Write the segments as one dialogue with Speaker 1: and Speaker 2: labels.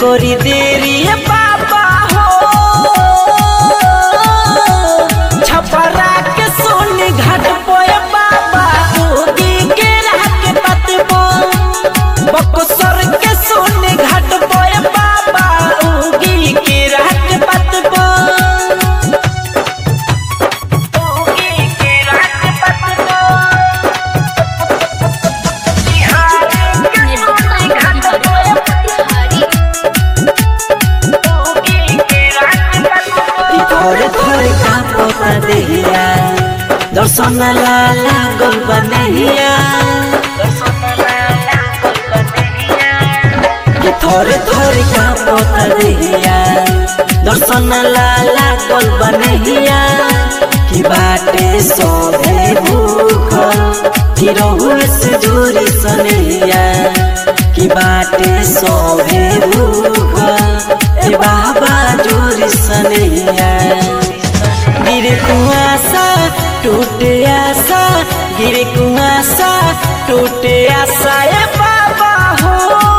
Speaker 1: करी देरी ए बाबा हो छपरा के सोनी घाट पोए बाबा उगी के रात पतबो बक्सर के सोनी घाट पोए बाबा उगी के रात पतबो उगी के रात पतबो थोड़े थोड़े कांपता देहिया दर्शन लाला गोल बनहिया कि थोड़े थोड़े कांपता देहिया दर्शन लाला गोल बनहिया कि बाटे सोभे भूखल कि रहुए से दूरी सनहिया कि बाटे सोभे भूखल ए बाबा जोरी सनहिया गिरे कुआसा टूटे आसा गिरे कुआसा टूटे आसा ए बाबा हो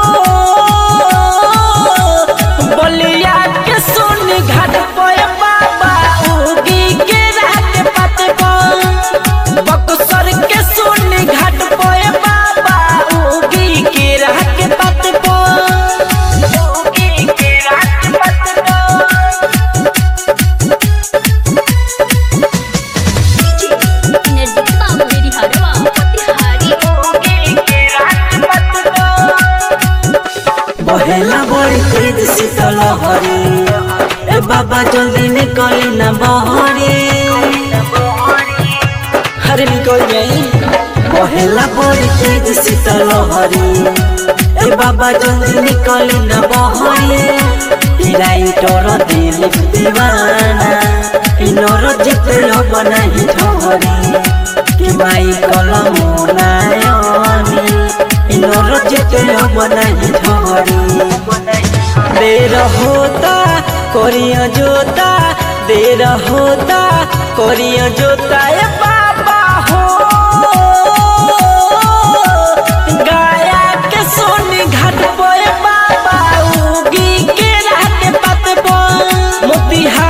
Speaker 1: बलिया के सोनी घाट पे बाबा उगी के रात पतबा बक्सर के सोनी घाट पे बाबा उगी के रात पतबा उगी के रात पतबा बहेला बड़ी तेज शीतल हरी ए बाबा जल्दी निकली ना बहरी हरे निकल गई बहेला बड़ी तेज शीतल हरी ए बाबा जल्दी निकली ना बहरी राइटर दिल दीवाना इनर जिते अब नहीं ठहरी कि माई कलम नायनी इनर जिते अब नहीं ठहरी देर होता करिया जोता देर होता करिया जोता ए बाबा हो गाया के सोनी घाट पे बाबा उगी के रात पतबो मोतिहार